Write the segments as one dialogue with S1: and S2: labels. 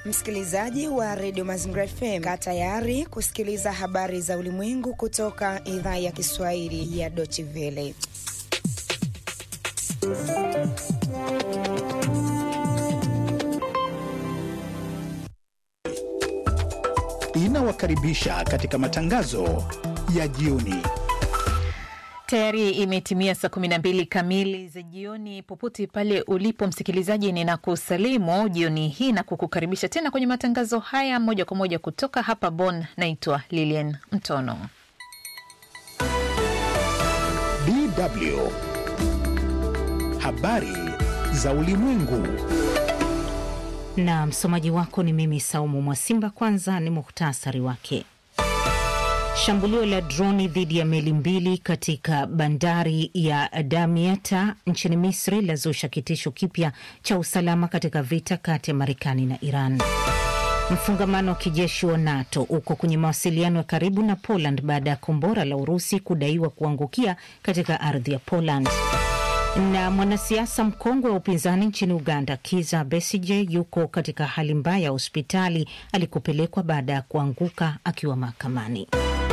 S1: Msikilizaji wa redio Mazingira FM, kaa tayari kusikiliza habari za ulimwengu kutoka idhaa ya Kiswahili ya Deutsche Welle.
S2: Inawakaribisha katika matangazo ya jioni.
S3: Tayari imetimia saa 12 kamili za jioni. Popote pale ulipo msikilizaji, ninakusalimu jioni hii na kukukaribisha tena kwenye matangazo haya moja kwa moja kutoka hapa Bonn. Naitwa Lilian Mtono.
S2: DW habari za ulimwengu
S4: na msomaji wako ni mimi Saumu Mwasimba. Kwanza ni muhtasari wake. Shambulio la droni dhidi ya meli mbili katika bandari ya Damietta nchini Misri lazusha kitisho kipya cha usalama katika vita kati ya Marekani na Iran. Mfungamano wa kijeshi wa NATO uko kwenye mawasiliano ya karibu na Poland baada ya kombora la Urusi kudaiwa kuangukia katika ardhi ya Poland. Na mwanasiasa mkongwe wa upinzani nchini Uganda, Kiza Besije, yuko katika hali mbaya ya hospitali alikopelekwa baada ya kuanguka akiwa mahakamani.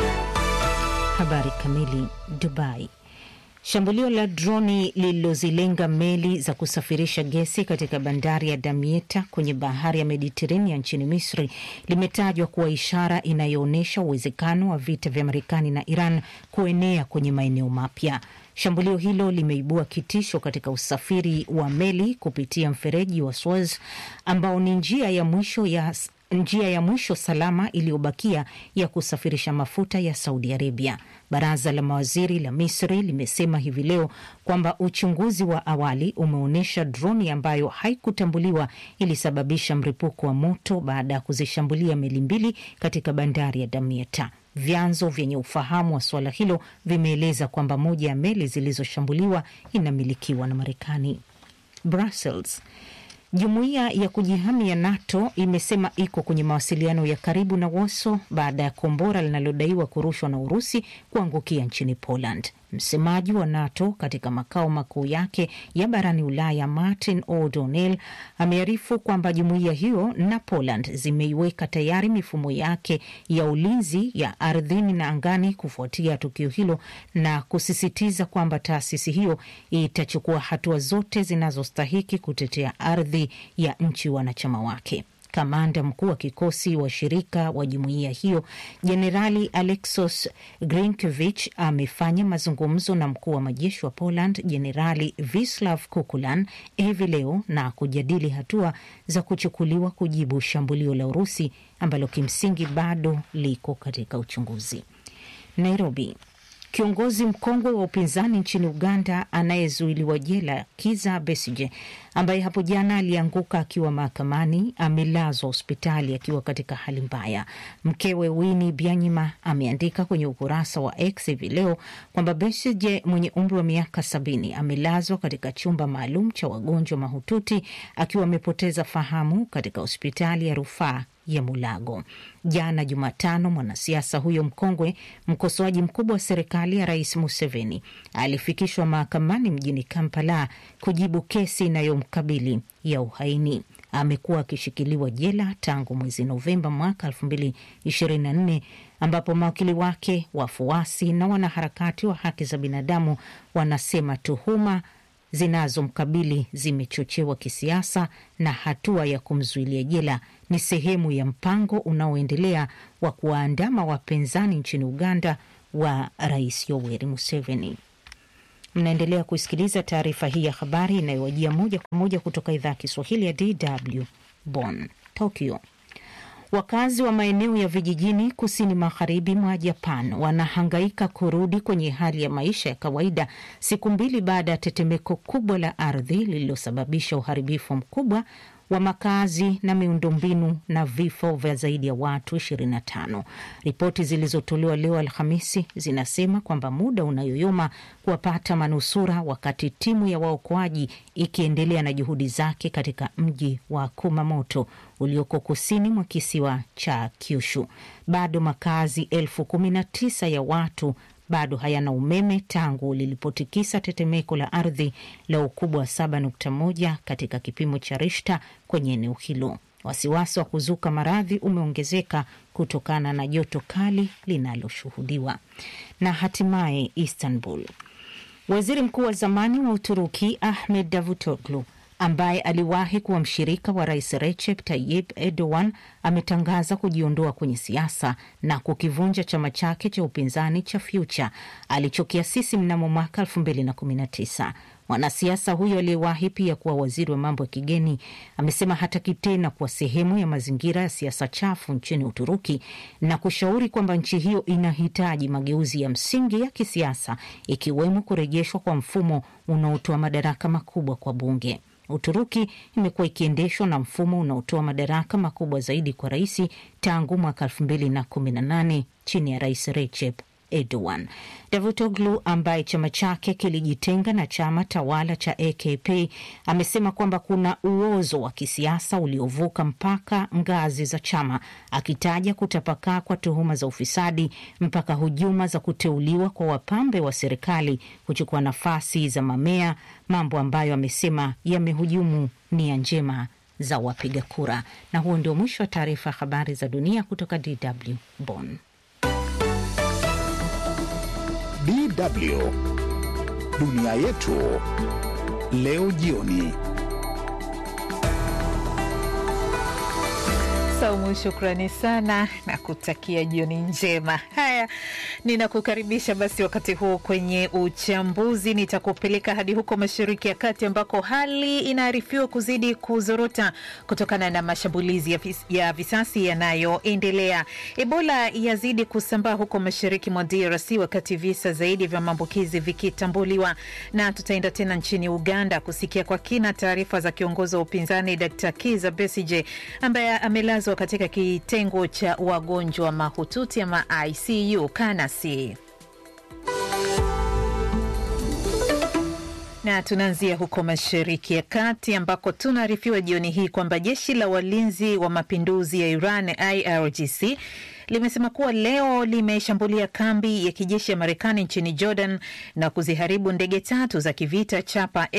S4: Habari kamili. Dubai. Shambulio la droni lililozilenga meli za kusafirisha gesi katika bandari ya Damietta kwenye bahari ya Mediterania nchini Misri limetajwa kuwa ishara inayoonyesha uwezekano wa vita vya Marekani na Iran kuenea kwenye maeneo mapya. Shambulio hilo limeibua kitisho katika usafiri wa meli kupitia mfereji wa Suez ambao ni njia ya mwisho ya njia ya mwisho salama iliyobakia ya kusafirisha mafuta ya Saudi Arabia. Baraza la mawaziri la Misri limesema hivi leo kwamba uchunguzi wa awali umeonyesha droni ambayo haikutambuliwa ilisababisha mlipuko wa moto baada ya kuzishambulia meli mbili katika bandari ya Damietta. Vyanzo vyenye ufahamu wa suala hilo vimeeleza kwamba moja ya meli zilizoshambuliwa inamilikiwa na Marekani. Brussels. Jumuiya ya kujihami ya NATO imesema iko kwenye mawasiliano ya karibu na Warsaw baada ya kombora linalodaiwa kurushwa na Urusi kuangukia nchini Poland. Msemaji wa NATO katika makao makuu yake ya barani Ulaya, Martin O'Donnell, amearifu kwamba jumuiya hiyo na Poland zimeiweka tayari mifumo yake ya ulinzi ya ardhini na angani kufuatia tukio hilo na kusisitiza kwamba taasisi hiyo itachukua hatua zote zinazostahiki kutetea ardhi ya nchi wanachama wake. Kamanda mkuu wa kikosi wa shirika wa jumuiya hiyo Jenerali Alexos Grinkevich amefanya mazungumzo na mkuu wa majeshi wa Poland Jenerali Vislav Kukulan hivi leo na kujadili hatua za kuchukuliwa kujibu shambulio la Urusi ambalo kimsingi bado liko katika uchunguzi. Nairobi. Kiongozi mkongwe wa upinzani nchini Uganda anayezuiliwa jela Kiza Besije, ambaye hapo jana alianguka akiwa mahakamani, amelazwa hospitali akiwa katika hali mbaya. Mkewe Winnie Byanyima ameandika kwenye ukurasa wa X hivi leo kwamba Besije mwenye umri wa miaka sabini amelazwa katika chumba maalum cha wagonjwa mahututi akiwa amepoteza fahamu katika hospitali ya rufaa ya Mulago. Jana Jumatano, mwanasiasa huyo mkongwe, mkosoaji mkubwa wa serikali ya Rais Museveni, alifikishwa mahakamani mjini Kampala kujibu kesi inayomkabili ya uhaini. Amekuwa akishikiliwa jela tangu mwezi Novemba mwaka elfu mbili ishirini na nne ambapo mawakili wake, wafuasi na wanaharakati wa haki za binadamu wanasema tuhuma zinazomkabili zimechochewa kisiasa na hatua ya kumzuilia jela ni sehemu ya mpango unaoendelea wa kuwaandama wapinzani nchini Uganda wa Rais Yoweri Museveni. Mnaendelea kusikiliza taarifa hii ya habari inayowajia moja kwa moja kutoka idhaa ya Kiswahili ya DW Bonn. Tokyo. Wakazi wa maeneo ya vijijini kusini magharibi mwa Japan wanahangaika kurudi kwenye hali ya maisha ya kawaida siku mbili baada ya tetemeko kubwa la ardhi lililosababisha uharibifu mkubwa wa makazi na miundombinu na vifo vya zaidi ya watu 25. Ripoti zilizotolewa leo Alhamisi zinasema kwamba muda unayoyoma kuwapata manusura, wakati timu ya waokoaji ikiendelea na juhudi zake katika mji wa Kumamoto ulioko kusini mwa kisiwa cha Kyushu. Bado makazi elfu kumi na tisa ya watu bado hayana umeme tangu lilipotikisa tetemeko la ardhi la ukubwa wa 7.1 katika kipimo cha Richter kwenye eneo hilo. Wasiwasi wa kuzuka maradhi umeongezeka kutokana na joto kali linaloshuhudiwa. Na hatimaye Istanbul, waziri mkuu wa zamani wa Uturuki Ahmed Davutoglu ambaye aliwahi kuwa mshirika wa rais Recep Tayyip Erdogan ametangaza kujiondoa kwenye siasa na kukivunja chama chake cha upinzani cha Future alichokiasisi mnamo mwaka 2019. Mwanasiasa huyo aliyewahi pia kuwa waziri wa mambo ya kigeni amesema hataki tena kuwa sehemu ya mazingira ya siasa chafu nchini Uturuki na kushauri kwamba nchi hiyo inahitaji mageuzi ya msingi ya kisiasa ikiwemo kurejeshwa kwa mfumo unaotoa madaraka makubwa kwa bunge. Uturuki imekuwa ikiendeshwa na mfumo unaotoa madaraka makubwa zaidi kwa rais tangu mwaka elfu mbili na kumi na nane chini ya rais Recep Erdogan. Davutoglu ambaye chama chake kilijitenga na chama tawala cha AKP amesema kwamba kuna uozo wa kisiasa uliovuka mpaka ngazi za chama, akitaja kutapakaa kwa tuhuma za ufisadi mpaka hujuma za kuteuliwa kwa wapambe wa serikali kuchukua nafasi za mamea, mambo ambayo amesema yamehujumu nia njema za wapiga kura. Na huo ndio mwisho wa taarifa ya habari za dunia kutoka DW Bonn.
S2: DW dunia yetu leo jioni.
S3: Saumu, shukrani sana na kutakia jioni njema. Haya, ninakukaribisha basi wakati huu kwenye uchambuzi. Nitakupeleka hadi huko Mashariki ya Kati ambako hali inaarifiwa kuzidi kuzorota kutokana na mashambulizi ya, vis, ya visasi yanayoendelea. Ebola yazidi kusambaa huko mashariki mwa DRC wakati visa zaidi vya maambukizi vikitambuliwa, na tutaenda tena nchini Uganda kusikia kwa kina taarifa za kiongozi wa upinzani Dr. Kiza Besije ambaye amelazwa katika kitengo cha wagonjwa mahututi ama ICU Kanasi. Na tunaanzia huko Mashariki ya Kati ambako tunaarifiwa jioni hii kwamba jeshi la walinzi wa mapinduzi ya Iran IRGC limesema kuwa leo limeshambulia kambi ya kijeshi ya Marekani nchini Jordan na kuziharibu ndege tatu za kivita chapa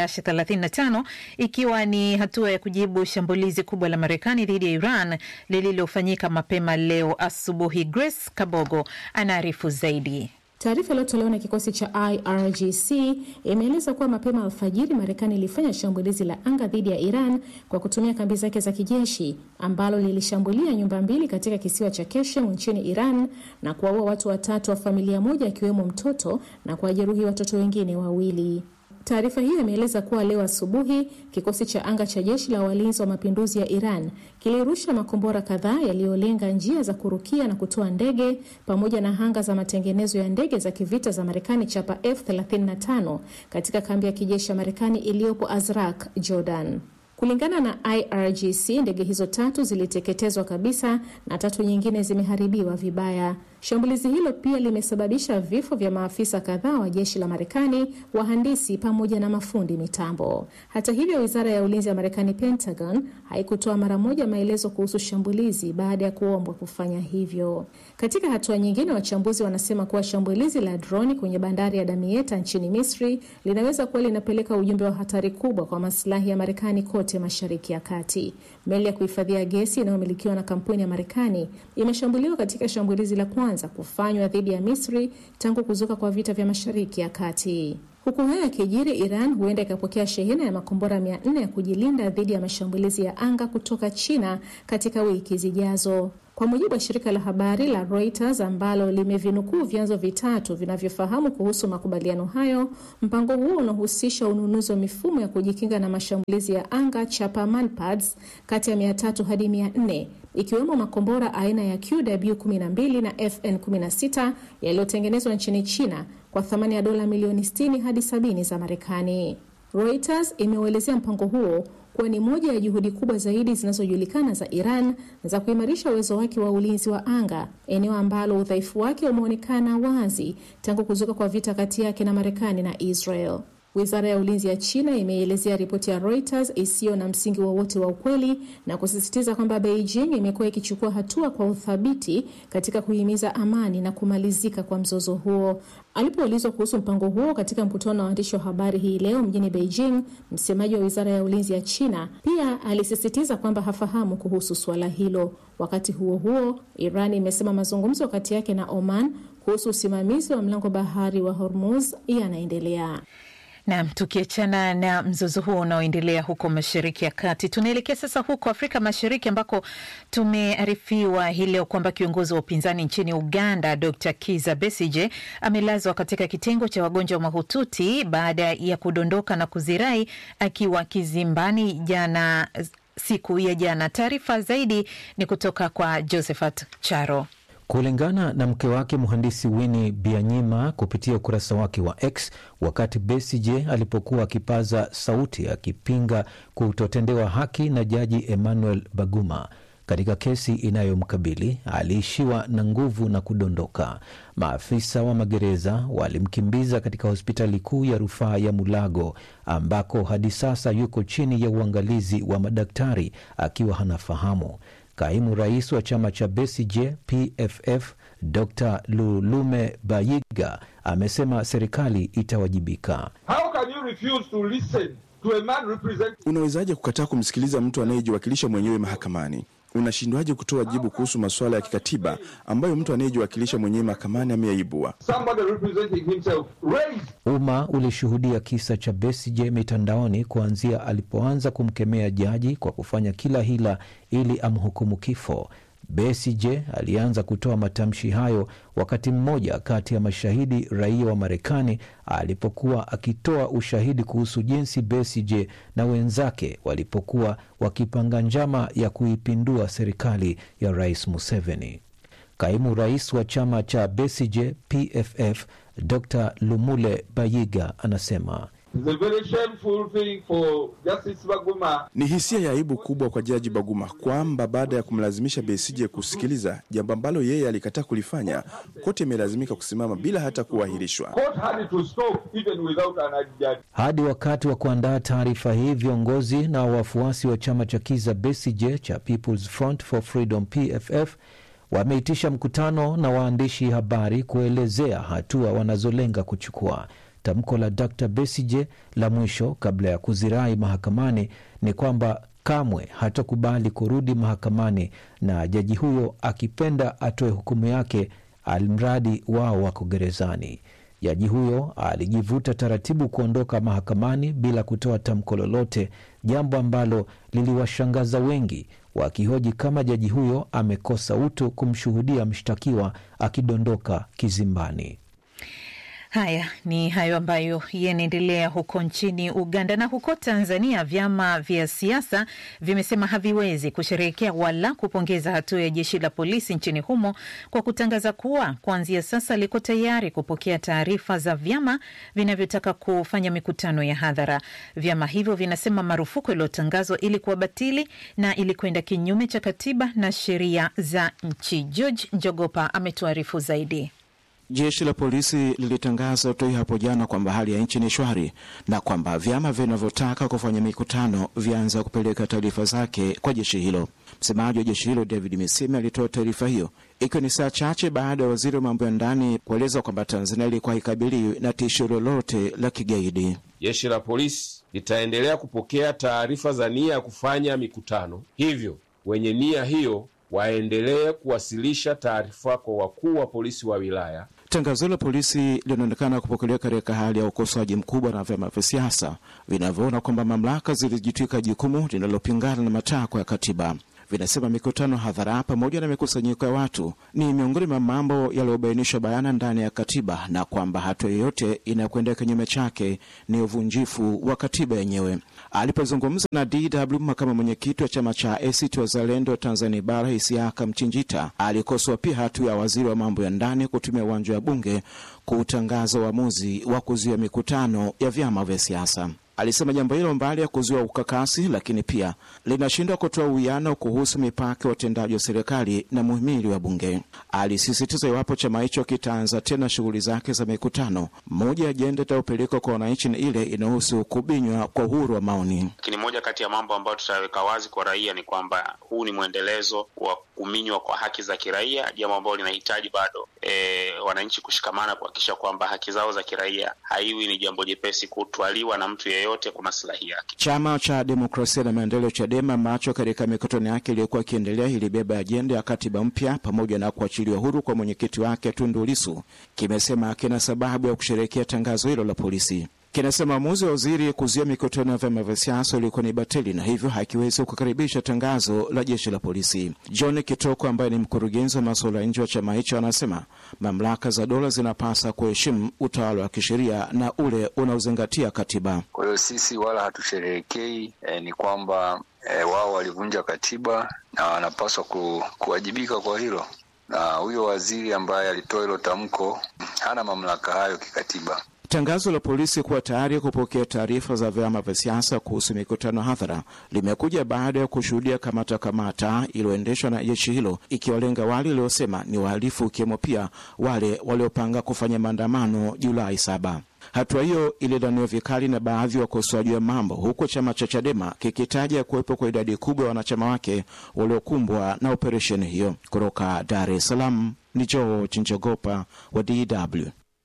S3: F-35 ikiwa ni hatua ya kujibu shambulizi kubwa la Marekani dhidi ya Iran lililofanyika mapema leo asubuhi. Grace Kabogo anaarifu zaidi.
S5: Taarifa iliyotolewa na kikosi cha IRGC imeeleza kuwa mapema alfajiri Marekani ilifanya shambulizi la anga dhidi ya Iran kwa kutumia kambi zake za kijeshi ambalo lilishambulia nyumba mbili katika kisiwa cha Keshem nchini Iran na kuwaua watu watatu wa familia moja akiwemo mtoto na kuwajeruhi watoto wengine wawili. Taarifa hiyo imeeleza kuwa leo asubuhi kikosi cha anga cha jeshi la walinzi wa mapinduzi ya Iran kilirusha makombora kadhaa yaliyolenga njia za kurukia na kutoa ndege pamoja na hanga za matengenezo ya ndege za kivita za Marekani chapa F35 katika kambi ya kijeshi ya Marekani iliyopo Azraq, Jordan. Kulingana na IRGC, ndege hizo tatu ziliteketezwa kabisa na tatu nyingine zimeharibiwa vibaya. Shambulizi hilo pia limesababisha vifo vya maafisa kadhaa wa jeshi la Marekani, wahandisi pamoja na mafundi mitambo. Hata hivyo, wizara ya ulinzi ya Marekani, Pentagon, haikutoa mara moja maelezo kuhusu shambulizi baada ya kuombwa kufanya hivyo. Katika hatua nyingine, wachambuzi wanasema kuwa shambulizi la droni kwenye bandari ya Damietta nchini Misri linaweza kuwa linapeleka ujumbe wa hatari kubwa kwa masilahi ya Marekani kote Mashariki ya Kati. Meli ya kuhifadhia gesi inayomilikiwa na kampuni ya Marekani imeshambuliwa katika shambulizi la kwanza kufanywa dhidi ya Misri tangu kuzuka kwa vita vya Mashariki ya Kati. Huku hayo yakijiri, Iran huenda ikapokea shehena ya makombora mia nne ya kujilinda dhidi ya mashambulizi ya anga kutoka China katika wiki zijazo. Kwa mujibu wa shirika la habari la Reuters ambalo limevinukuu vyanzo vitatu vinavyofahamu kuhusu makubaliano hayo, mpango huo unahusisha ununuzi wa mifumo ya kujikinga na mashambulizi ya anga chapa Manpads kati ya mia tatu hadi mia nne ikiwemo makombora aina ya QW12 na FN16 yaliyotengenezwa nchini China kwa thamani ya dola milioni 60 hadi 70 za Marekani. Reuters imeuelezea mpango huo kuwa ni moja ya juhudi kubwa zaidi zinazojulikana za Iran za kuimarisha uwezo wake wa ulinzi wa anga, eneo ambalo udhaifu wake umeonekana wazi tangu kuzuka kwa vita kati yake na Marekani na Israel. Wizara ya ulinzi ya China imeielezea ripoti ya Reuters isiyo na msingi wowote wa, wa ukweli na kusisitiza kwamba Beijing imekuwa ikichukua hatua kwa uthabiti katika kuhimiza amani na kumalizika kwa mzozo huo. Alipoulizwa kuhusu mpango huo katika mkutano na waandishi wa habari hii leo mjini Beijing, msemaji wa wizara ya ulinzi ya China pia alisisitiza kwamba hafahamu kuhusu suala hilo. Wakati huo huo, Iran imesema mazungumzo kati yake na Oman kuhusu usimamizi wa mlango bahari wa Hormuz yanaendelea.
S3: Nam, tukiachana na mzozo huo unaoendelea huko Mashariki ya Kati, tunaelekea sasa huko Afrika Mashariki ambako tumearifiwa hii leo kwamba kiongozi wa upinzani nchini Uganda Dr Kiza Besige amelazwa katika kitengo cha wagonjwa mahututi baada ya kudondoka na kuzirai akiwa kizimbani jana siku ya jana. Taarifa zaidi ni kutoka kwa Josephat Charo.
S6: Kulingana na mke wake mhandisi Winnie Byanyima kupitia ukurasa wake wa X, wakati Besigye alipokuwa akipaza sauti akipinga kutotendewa haki na jaji Emmanuel Baguma katika kesi inayomkabili aliishiwa na nguvu na kudondoka. Maafisa wa magereza walimkimbiza katika hospitali kuu ya rufaa ya Mulago ambako hadi sasa yuko chini ya uangalizi wa madaktari akiwa hanafahamu. Kaimu rais wa chama cha Besigye PFF Dr Lulume Bayiga amesema serikali itawajibika.
S7: How can you refuse to listen to a man representing...
S8: Unawezaje kukataa kumsikiliza mtu anayejiwakilisha mwenyewe mahakamani? Unashindwaje kutoa jibu kuhusu masuala ya kikatiba ambayo mtu anayejiwakilisha mwenyewe mahakamani ameyaibua?
S6: Umma ulishuhudia kisa cha Besigye mitandaoni kuanzia alipoanza kumkemea jaji kwa kufanya kila hila ili amhukumu kifo. Besigye alianza kutoa matamshi hayo wakati mmoja kati ya mashahidi raia wa Marekani alipokuwa akitoa ushahidi kuhusu jinsi Besigye na wenzake walipokuwa wakipanga njama ya kuipindua serikali ya Rais Museveni. Kaimu rais wa chama cha Besigye PFF Dr Lumule Bayiga anasema
S8: ni hisia ya aibu kubwa kwa Jaji Baguma kwamba baada ya kumlazimisha Besigye kusikiliza jambo ambalo yeye alikataa kulifanya, koti imelazimika kusimama bila hata kuahirishwa.
S6: Hadi wakati wa kuandaa taarifa hii, viongozi na wafuasi wa chama cha Kiza Besigye cha People's Front for Freedom PFF wameitisha mkutano na waandishi habari kuelezea hatua wanazolenga kuchukua. Tamko la Dr Besigye la mwisho kabla ya kuzirai mahakamani ni kwamba kamwe hatakubali kurudi mahakamani na jaji huyo akipenda atoe hukumu yake, almradi wao wako gerezani. Jaji huyo alijivuta taratibu kuondoka mahakamani bila kutoa tamko lolote, jambo ambalo liliwashangaza wengi, wakihoji kama jaji huyo amekosa utu kumshuhudia mshtakiwa akidondoka kizimbani.
S3: Haya ni hayo ambayo yanaendelea huko nchini Uganda. Na huko Tanzania, vyama vya siasa vimesema haviwezi kusherehekea wala kupongeza hatua ya jeshi la polisi nchini humo kwa kutangaza kuwa kuanzia sasa liko tayari kupokea taarifa za vyama vinavyotaka kufanya mikutano ya hadhara. Vyama hivyo vinasema marufuku iliyotangazwa ili kuwa batili na ili kwenda kinyume cha katiba na sheria za nchi. George Njogopa ametuarifu zaidi.
S9: Jeshi la polisi lilitangaza tu hapo jana kwamba hali ya nchi ni shwari na kwamba vyama vinavyotaka kufanya mikutano vyaanza kupeleka taarifa zake kwa jeshi hilo. Msemaji wa jeshi hilo David Misime alitoa taarifa hiyo ikiwa ni saa chache baada ya waziri wa mambo ya ndani kueleza kwamba Tanzania ilikuwa haikabiliwi na tishio lolote la kigaidi.
S10: Jeshi la polisi litaendelea kupokea taarifa za nia ya kufanya mikutano, hivyo wenye nia hiyo waendelee kuwasilisha taarifa kwa wakuu wa polisi wa wilaya.
S9: Tangazo la polisi linaonekana kupokelewa katika hali ya ukosoaji mkubwa na vyama vya siasa vinavyoona kwamba mamlaka zilijitwika jukumu linalopingana na matakwa ya katiba. Vinasema mikutano hadhara pamoja na mikusanyiko ya watu ni miongoni mwa mambo yaliyobainishwa bayana ndani ya katiba na kwamba hatua yoyote inayokwenda kinyume chake ni uvunjifu wa katiba yenyewe. Alipozungumza na DW, makamu mwenyekiti wa chama cha ACT Wazalendo Tanzania Bara Isiaka Mchinjita alikosoa pia hatua ya waziri wa mambo ya ndani kutumia uwanja wa Bunge kutangaza uamuzi wa kuzuia mikutano ya vyama vya siasa. Alisema jambo hilo mbali ya kuzua ukakasi, lakini pia linashindwa kutoa uwiano kuhusu mipaka ya utendaji wa serikali na muhimili wa bunge. Alisisitiza iwapo chama hicho kitaanza tena shughuli zake za mikutano, moja ya ajenda itayopelekwa kwa wananchi ni ile inahusu kubinywa kwa uhuru wa maoni.
S11: Lakini moja kati ya mambo ambayo tutaweka wazi kwa raia ni kwamba huu ni mwendelezo wa kuminywa kwa haki za kiraia, jambo ambalo linahitaji bado e, wananchi kushikamana kuhakikisha kwamba haki zao za kiraia haiwi ni jambo jepesi kutwaliwa na mtu yeyote kwa maslahi yake.
S9: Chama cha Demokrasia na Maendeleo, CHADEMA, ambacho katika mikutano yake iliyokuwa ikiendelea ilibeba ajenda ya katiba mpya pamoja na kuachiliwa huru kwa mwenyekiti wake Tundu Lissu, kimesema kina sababu ya kusherehekea tangazo hilo la polisi. Kinasema uamuzi wa waziri kuzuia mikutano ya vyama vya siasa ulikuwa ni batili na hivyo hakiwezi kukaribisha tangazo la jeshi la polisi. John Kitoko ambaye ni mkurugenzi wa masuala ya nje wa chama hicho anasema mamlaka za dola zinapasa kuheshimu utawala wa kisheria na ule unaozingatia katiba.
S12: Kwa hiyo sisi wala hatusherehekei, eh, ni kwamba eh, wao walivunja katiba na wanapaswa ku, kuwajibika kwa hilo, na huyo waziri ambaye alitoa hilo tamko hana mamlaka hayo kikatiba.
S9: Tangazo la polisi kuwa tayari kupokea taarifa za vyama vya siasa kuhusu mikutano hadhara limekuja baada ya kushuhudia kamata kamata iliyoendeshwa na jeshi hilo ikiwalenga wale waliosema ni wahalifu, ikiwemo pia wale waliopanga kufanya maandamano Julai saba. Hatua hiyo ilidhaniwa vikali na baadhi ya wakosoaji wa mambo, huku chama cha Chadema kikitaja kuwepo kwa idadi kubwa ya wanachama wake waliokumbwa na operesheni hiyo. Kutoka Dar es Salaam ni George Njogopa wa DW.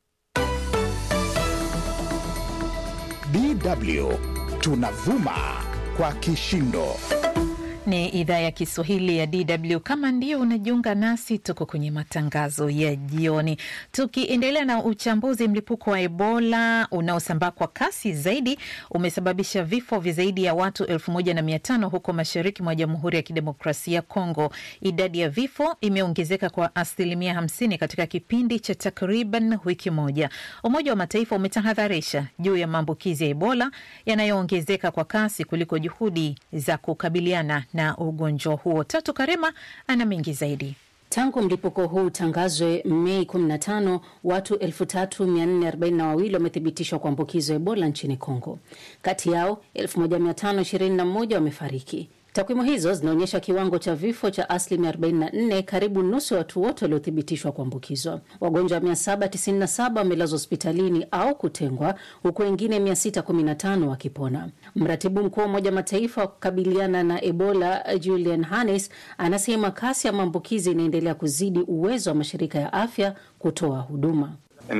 S2: DW tunavuma kwa kishindo.
S3: Ni idhaa ya Kiswahili ya DW. Kama ndio unajiunga nasi, tuko kwenye matangazo ya jioni, tukiendelea na uchambuzi. Mlipuko wa Ebola unaosambaa kwa kasi zaidi umesababisha vifo vya zaidi ya watu elfu moja na mia tano huko mashariki mwa Jamhuri ya Kidemokrasia ya Kongo. Idadi ya vifo imeongezeka kwa asilimia hamsini katika kipindi cha takriban wiki moja. Umoja wa Mataifa umetahadharisha juu ya maambukizi ya Ebola yanayoongezeka kwa kasi kuliko juhudi za kukabiliana na ugonjwa huo. Tatu Karema ana mengi zaidi.
S13: Tangu mlipuko huu utangazwe Mei 15 watu 3442 wamethibitishwa kuambukizwa Ebola nchini Kongo. Kati yao 1521 wamefariki. Takwimu hizo zinaonyesha kiwango cha vifo cha asilimia 44, karibu nusu ya watu wote waliothibitishwa kuambukizwa. Wagonjwa 797 wamelazwa hospitalini au kutengwa, huku wengine 615 wakipona. Mratibu mkuu wa Umoja wa Mataifa wa kukabiliana na Ebola Julian Hannes anasema kasi ya maambukizi inaendelea kuzidi uwezo wa mashirika ya afya kutoa huduma.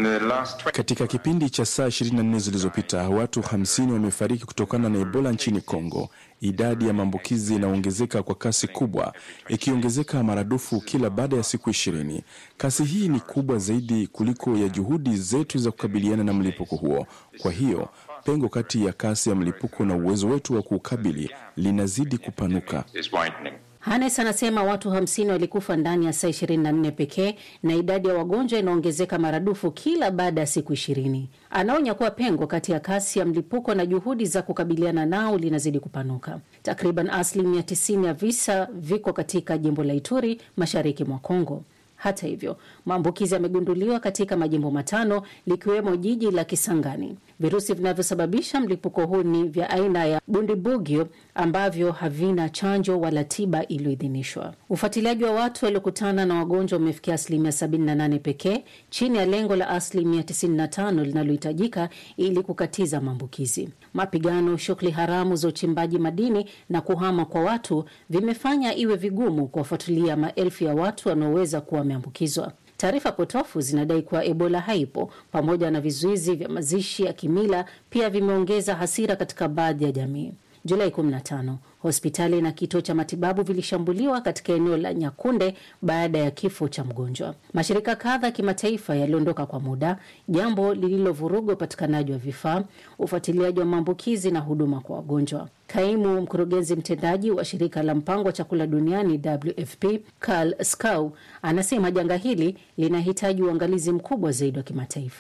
S8: Katika kipindi cha saa 24 zilizopita watu 50 wamefariki kutokana na Ebola nchini Kongo. Idadi ya maambukizi inaongezeka kwa kasi kubwa, ikiongezeka maradufu kila baada ya siku ishirini. Kasi hii ni kubwa zaidi kuliko ya juhudi zetu za kukabiliana na mlipuko huo. Kwa hiyo pengo kati ya kasi ya mlipuko na uwezo wetu wa kuukabili linazidi kupanuka.
S13: Hanes anasema watu 50 walikufa ndani ya saa 24 pekee na idadi ya wagonjwa inaongezeka maradufu kila baada ya siku ishirini. Anaonya kuwa pengo kati ya kasi ya mlipuko na juhudi za kukabiliana nao linazidi kupanuka. Takriban asilimia 90 ya visa viko katika jimbo la Ituri, mashariki mwa Kongo. Hata hivyo, maambukizi yamegunduliwa katika majimbo matano likiwemo jiji la Kisangani. Virusi vinavyosababisha mlipuko huu ni vya aina ya Bundibugyo ambavyo havina chanjo wala tiba iliyoidhinishwa. Ufuatiliaji wa watu waliokutana na wagonjwa umefikia asilimia 78 pekee, chini ya lengo la asilimia 95 linalohitajika ili kukatiza maambukizi. Mapigano, shughuli haramu za uchimbaji madini na kuhama kwa watu vimefanya iwe vigumu kuwafuatilia maelfu ya watu wanaoweza kuwa wameambukizwa. Taarifa potofu zinadai kuwa Ebola haipo, pamoja na vizuizi vya mazishi ya kimila pia vimeongeza hasira katika baadhi ya jamii. Julai 15 hospitali na kituo cha matibabu vilishambuliwa katika eneo la Nyakunde baada ya kifo cha mgonjwa. Mashirika kadha ya kimataifa yaliondoka kwa muda, jambo lililovuruga upatikanaji wa vifaa, ufuatiliaji wa maambukizi na huduma kwa wagonjwa. Kaimu mkurugenzi mtendaji wa shirika la mpango wa chakula duniani WFP Karl Skau anasema janga hili linahitaji uangalizi mkubwa zaidi wa kimataifa.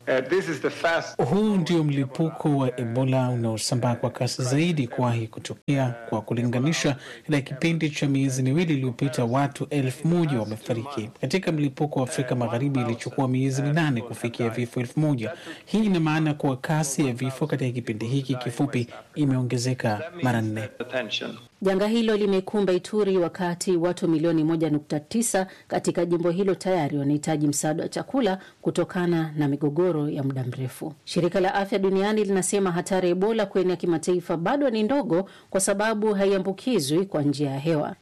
S14: Huu ndio mlipuko wa Ebola unaosambaa kwa kasi zaidi kuwahi kutokea. Kwa kulinganisha, katika kipindi cha miezi miwili iliyopita watu elfu moja wamefariki. Katika mlipuko wa Afrika Magharibi ilichukua miezi minane kufikia vifo elfu moja. Hii ina maana kuwa kasi ya vifo katika kipindi hiki kifupi imeongezeka mara nne.
S13: Janga hilo limekumba Ituri wakati watu milioni 1.9 katika jimbo hilo tayari wanahitaji msaada wa chakula kutokana na migogoro ya muda mrefu. Shirika la Afya Duniani linasema hatari ya Ebola kuenea kimataifa bado ni ndogo kwa sababu haiambukizwi kwa njia ya hewa.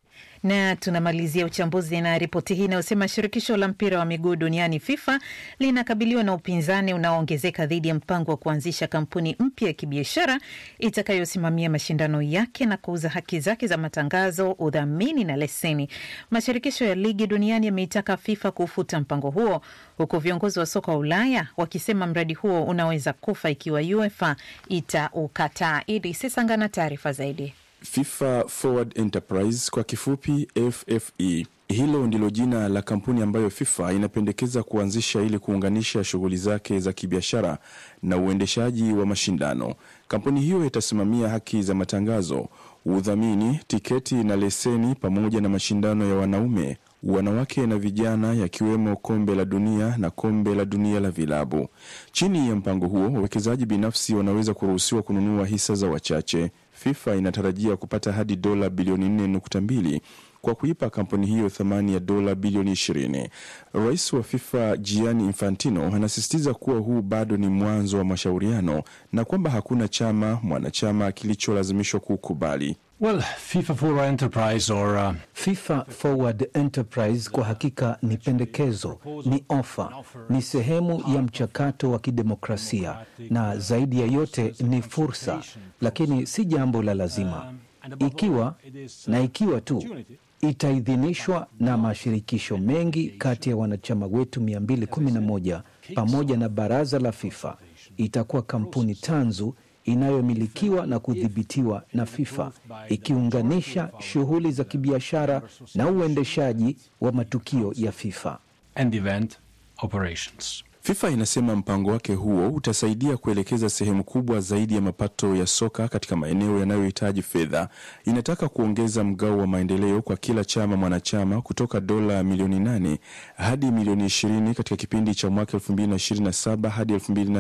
S3: Na tunamalizia uchambuzi na ripoti hii inayosema shirikisho la mpira wa miguu duniani FIFA linakabiliwa na upinzani unaoongezeka dhidi ya mpango wa kuanzisha kampuni mpya ya kibiashara itakayosimamia mashindano yake na kuuza haki zake za matangazo, udhamini na leseni. Mashirikisho ya ligi duniani yameitaka FIFA kufuta mpango huo, huku viongozi wa soka wa Ulaya wakisema mradi huo unaweza kufa ikiwa UEFA itaukataa. Idi Sesanga na taarifa zaidi.
S8: FIFA Forward Enterprise kwa kifupi FFE. Hilo ndilo jina la kampuni ambayo FIFA inapendekeza kuanzisha ili kuunganisha shughuli zake za kibiashara na uendeshaji wa mashindano. Kampuni hiyo itasimamia haki za matangazo, udhamini, tiketi na leseni pamoja na mashindano ya wanaume, wanawake na vijana yakiwemo kombe la dunia na kombe la dunia la vilabu. Chini ya mpango huo, wawekezaji binafsi wanaweza kuruhusiwa kununua hisa za wachache. FIFA inatarajia kupata hadi dola bilioni 4.2 kwa kuipa kampuni hiyo thamani ya dola bilioni 20. Rais wa FIFA Gianni Infantino anasisitiza kuwa huu bado ni mwanzo wa mashauriano na kwamba hakuna chama mwanachama kilicholazimishwa kukubali.
S15: Well, FIFA Forward Enterprise or, uh...
S6: FIFA Forward Enterprise kwa hakika ni pendekezo, ni ofa, ni sehemu ya mchakato wa kidemokrasia na zaidi ya yote ni fursa, lakini si jambo la lazima. Ikiwa na ikiwa tu itaidhinishwa na mashirikisho mengi kati ya wanachama wetu 211 pamoja na baraza la FIFA, itakuwa kampuni tanzu inayomilikiwa na kudhibitiwa na FIFA ikiunganisha shughuli za kibiashara na uendeshaji wa matukio ya FIFA.
S15: and event operations.
S8: FIFA inasema mpango wake huo utasaidia kuelekeza sehemu kubwa zaidi ya mapato ya soka katika maeneo yanayohitaji fedha. Inataka kuongeza mgao wa maendeleo kwa kila chama mwanachama kutoka dola milioni 8 hadi milioni 20 katika kipindi cha mwaka 2027 hadi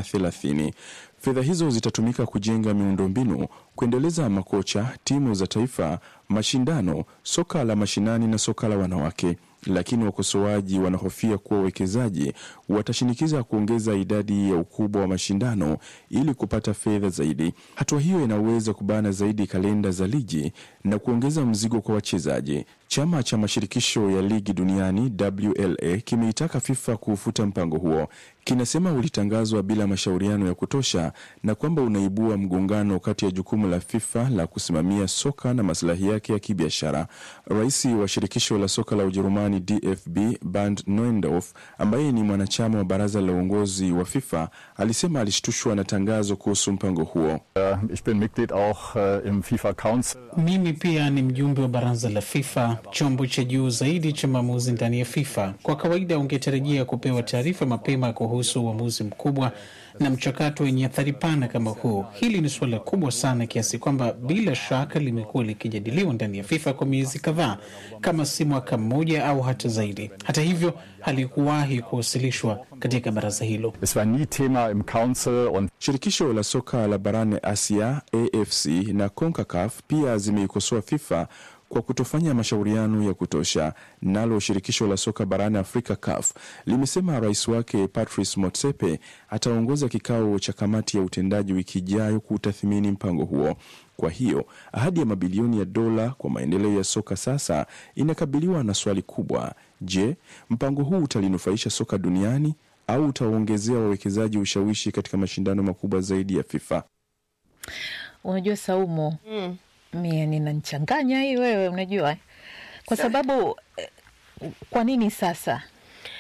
S8: 2030. Fedha hizo zitatumika kujenga miundombinu, kuendeleza makocha, timu za taifa, mashindano, soka la mashinani na soka la wanawake lakini wakosoaji wanahofia kuwa wawekezaji watashinikiza kuongeza idadi ya ukubwa wa mashindano ili kupata fedha zaidi. Hatua hiyo inaweza kubana zaidi kalenda za ligi na kuongeza mzigo kwa wachezaji. Chama cha mashirikisho ya ligi duniani WLA kimeitaka FIFA kuufuta mpango huo. Kinasema ulitangazwa bila mashauriano ya kutosha na kwamba unaibua mgongano kati ya jukumu la FIFA la kusimamia soka na masilahi yake ya kibiashara. Rais wa shirikisho la soka la Ujerumani DFB Bernd Neuendorf, ambaye ni mwanachama wa baraza la uongozi wa FIFA, alisema alishtushwa na tangazo kuhusu mpango huo.
S15: Ich bin Mitglied auch uh, im FIFA Council.
S14: Mimi pia ni mjumbe wa baraza la FIFA, chombo cha juu zaidi cha maamuzi ndani ya FIFA. Kwa kawaida ungetarajia kupewa taarifa mapema kuhusu uamuzi mkubwa na mchakato wenye athari pana kama huu. Hili ni suala kubwa sana kiasi kwamba bila shaka limekuwa likijadiliwa ndani ya FIFA kwa miezi kadhaa, kama si mwaka mmoja au hata zaidi. Hata hivyo, halikuwahi kuwasilishwa katika baraza hilo.
S15: Es war nie Thema im Council und
S8: Shirikisho la soka la barani Asia AFC na CONCACAF pia zimeikosoa FIFA kwa kutofanya mashauriano ya kutosha. Nalo shirikisho la soka barani Afrika CAF limesema rais wake Patrice Motsepe ataongoza kikao cha kamati ya utendaji wiki ijayo kutathmini mpango huo. Kwa hiyo ahadi ya mabilioni ya dola kwa maendeleo ya soka sasa inakabiliwa na swali kubwa: je, mpango huu utalinufaisha soka duniani au utaongezea wawekezaji ushawishi katika mashindano makubwa zaidi ya FIFA?
S3: Unajua Saumu, mm. mie ninanchanganya hii wewe, unajua kwa sababu eh, kwa nini sasa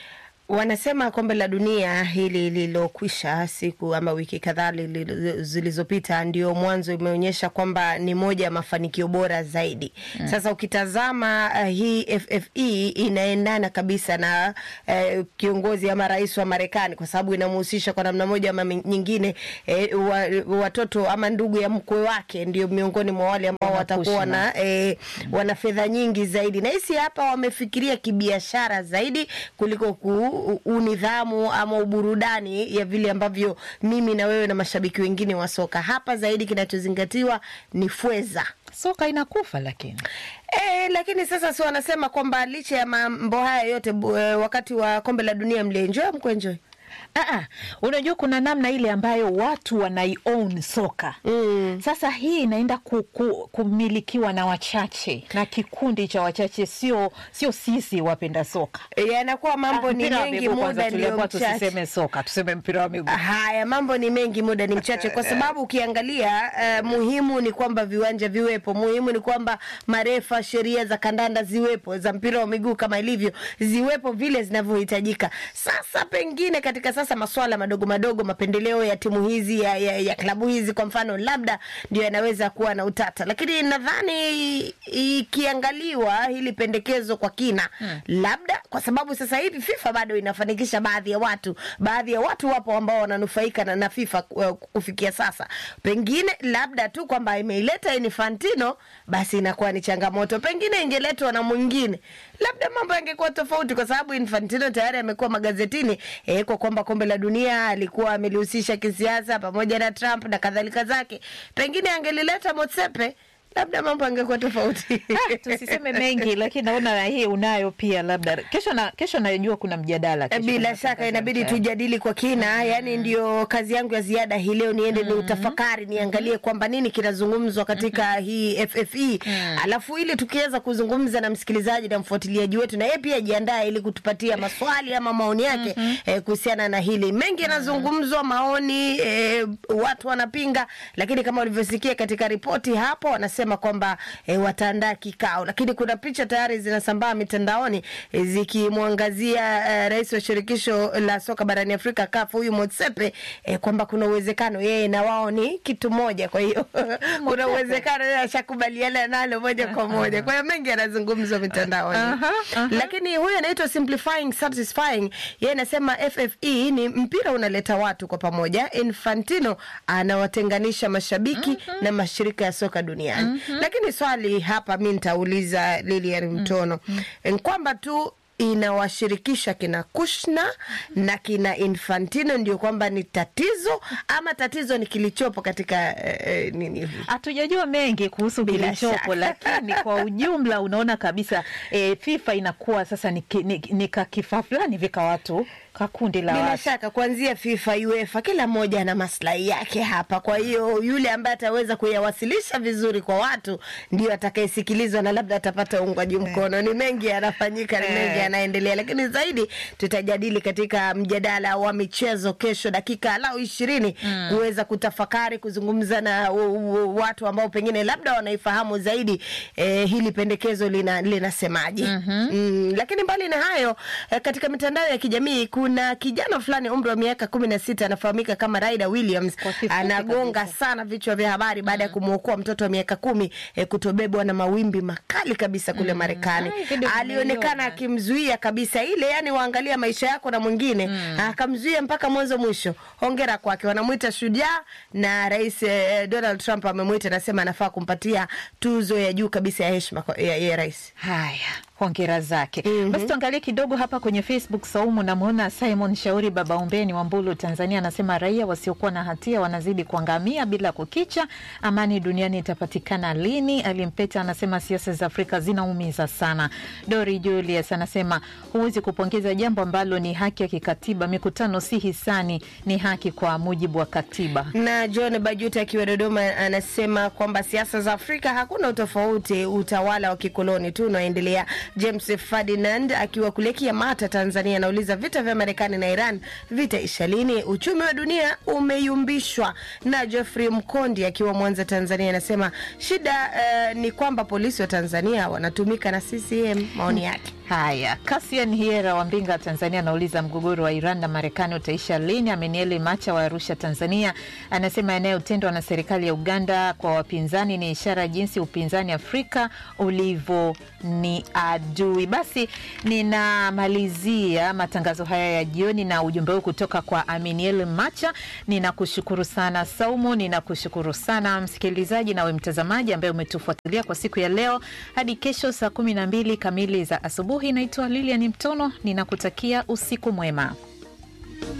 S16: Wanasema kombe la dunia hili lililokwisha siku ama wiki kadhaa lili- zilizopita ndio mwanzo imeonyesha kwamba ni moja ya mafanikio bora zaidi.
S17: Mm.
S16: Sasa ukitazama uh, hii FFE inaendana kabisa na uh, kiongozi ama rais wa Marekani kwa sababu inamhusisha kwa namna moja ama nyingine eh, wa, watoto ama ndugu ya mkwe wake ndio miongoni mwa wale ambao watakuwa na eh, wana fedha nyingi zaidi, na hisi hapa wamefikiria kibiashara zaidi kuliko ku, unidhamu ama uburudani ya vile ambavyo mimi na wewe na mashabiki wengine wa soka. Hapa zaidi kinachozingatiwa ni fweza.
S3: Soka inakufa lakini
S16: E, lakini sasa si wanasema kwamba licha ya mambo haya yote bu, e, wakati wa kombe la dunia mlienjoy mkuenjoy?
S3: Aa, unajua kuna namna ile ambayo watu wanai-own soka mm. Sasa hii inaenda ku, ku, kumilikiwa na wachache na kikundi cha wachache, sio sio sisi wapenda soka.
S16: Yanakuwa mambo
S3: Ah,
S16: ni
S3: mpira wa
S16: mengi,
S3: miguu kwanza
S16: muda ndio
S3: tuliambiwa
S16: mchache.
S3: tusiseme soka, tuseme mpira wa miguu.
S16: Haya, mambo ni mengi, muda ni mchache, kwa sababu ukiangalia uh, muhimu ni kwamba viwanja viwepo, muhimu ni kwamba marefa, sheria za kandanda ziwepo, za mpira wa miguu kama ilivyo ziwepo vile zinavyohitajika. Sasa pengine katika sasa masuala madogo madogo, mapendeleo ya timu hizi ya, ya, ya klabu hizi kwa mfano, labda ndio yanaweza kuwa na utata, lakini nadhani ikiangaliwa hili pendekezo kwa kina
S17: Hmm.
S16: labda kwa sababu sasa hivi FIFA bado inafanikisha baadhi ya watu, baadhi ya watu wapo ambao wananufaika na, na FIFA uh, kufikia sasa. Pengine labda tu kwamba imeileta Infantino, basi inakuwa ni changamoto. Pengine ingeletwa na mwingine, labda mambo yangekuwa tofauti, kwa sababu Infantino tayari amekuwa magazetini eh, kwa kwamba kombe la dunia alikuwa amelihusisha kisiasa pamoja na Trump na kadhalika zake. Pengine angelileta Motsepe labda mambo angekuwa tofauti.
S3: Ah, tusiseme mengi, lakini naona na hii unayo pia, labda kesho na kesho najua kuna mjadala kesho
S16: Bila
S3: kuna
S16: shaka inabidi
S3: matangazo.
S16: tujadili kwa kina. Yani ndio kazi yangu ya ziada hii leo, niende ni utafakari, niangalie kwamba nini kinazungumzwa katika hii FFE, alafu ili tukiweza kuzungumza na msikilizaji na mfuatiliaji wetu, na yeye pia ajiandae ili kutupatia maswali ama maoni yake eh, kuhusiana na hili. Mengi yanazungumzwa, maoni eh, watu wanapinga, lakini kama ulivyosikia katika ripoti hapo, wanasema kwamba eh, wataandaa kikao, lakini kuna picha tayari zinasambaa mitandaoni eh, zikimwangazia eh, rais wa shirikisho la soka barani Afrika CAF huyu Motsepe eh, kwamba kuna uwezekano yeye na wao ni kitu moja. Kwa hiyo kuna uwezekano yeye ashakubaliana nalo moja kwa moja. Kwa hiyo mengi yanazungumzwa mitandaoni,
S3: Aha, aha.
S16: lakini huyu anaitwa Simplifying Satisfying, yeye anasema FFE ni mpira unaleta watu kwa pamoja. Infantino anawatenganisha mashabiki na mashirika ya soka duniani. Lakini swali hapa mi nitauliza Lilian Mtono mm kwamba tu inawashirikisha kina Kushna na kina Infantino ndio kwamba ni tatizo ama tatizo ni kilichopo katika eh, eh, nini hivi?
S3: Hatujajua mengi kuhusu
S16: Bila
S3: kilichopo,
S16: shaka.
S3: lakini kwa ujumla unaona kabisa e, FIFA inakuwa sasa ni, ki- ni, ni kakifaa fulani vika watu kakundi la
S16: Bila
S3: watu.
S16: shaka kuanzia FIFA, UEFA, kila mmoja ana maslahi yake hapa. Kwa hiyo yule ambaye ataweza kuyawasilisha vizuri kwa watu ndio atakayesikilizwa na labda atapata uungwaji mkono. Ni mengi yanafanyika, ni mengi yanaendelea, lakini zaidi tutajadili katika mjadala wa michezo kesho, dakika lau ishirini kuweza kutafakari, kuzungumza na u- u- watu ambao pengine labda wanaifahamu zaidi eh, hili pendekezo lina linasemaje. Mm, lakini mbali na hayo eh, katika mitandao ya kijamii kuna kijana fulani umri wa miaka kumi na sita anafahamika kama Raida Williams anagonga sana vichwa vya habari baada ya kumwokoa mtoto wa miaka kumi eh, kutobebwa na mawimbi makali kabisa kule Marekani.
S3: Ai, video
S16: Alionekana
S3: nimeiona.
S16: akimzuia kabisa ile, yani waangalia maisha yako na mwingine akamzuia mpaka mwanzo mwisho. Hongera kwake, wanamwita shujaa, na Rais eh, Donald Trump amemwita, anasema anafaa kumpatia tuzo ya juu kabisa ya heshima kwa- ya, ya rais.
S3: Haya, hongera zake. Basi tuangalie kidogo hapa kwenye Facebook. Saumu, namwona Simon Shauri Baba Umbeni wa Mbulu, Tanzania, anasema raia wasiokuwa na hatia wanazidi kuangamia bila kukicha. Amani duniani itapatikana lini? Alimpeta anasema siasa za Afrika zinaumiza sana. Dori Julius anasema huwezi kupongeza jambo ambalo ni haki ya kikatiba. Mikutano si hisani, ni haki kwa mujibu wa katiba.
S16: na John Bajuta akiwa Dodoma anasema kwamba siasa za Afrika hakuna utofauti, utawala wa kikoloni tu unaoendelea. James Ferdinand akiwa kule Kiamata, Tanzania, anauliza vita vya Marekani na Iran vitaisha lini? Uchumi wa dunia umeyumbishwa. Na Geoffrey Mkondi akiwa Mwanza, Tanzania, anasema shida eh, ni kwamba polisi wa Tanzania wanatumika na CCM. Maoni yake
S3: Haya, Kasian Hiera wa Mbinga, Tanzania, anauliza mgogoro wa Iran na Marekani utaisha lini? Amenieli Macha wa Arusha, Tanzania, anasema yanayotendwa na serikali ya Uganda kwa wapinzani ni ishara jinsi upinzani Afrika ulivyo ni adui. Basi ninamalizia matangazo haya ya jioni na ujumbe huu kutoka kwa Aminiel Macha. Ninakushukuru sana Saumu, ninakushukuru sana msikilizaji nawe mtazamaji ambaye umetufuatilia kwa siku ya leo. Hadi kesho saa kumi na mbili kamili za asubuhi. Naitwa Lilian Mtono, ninakutakia usiku mwema.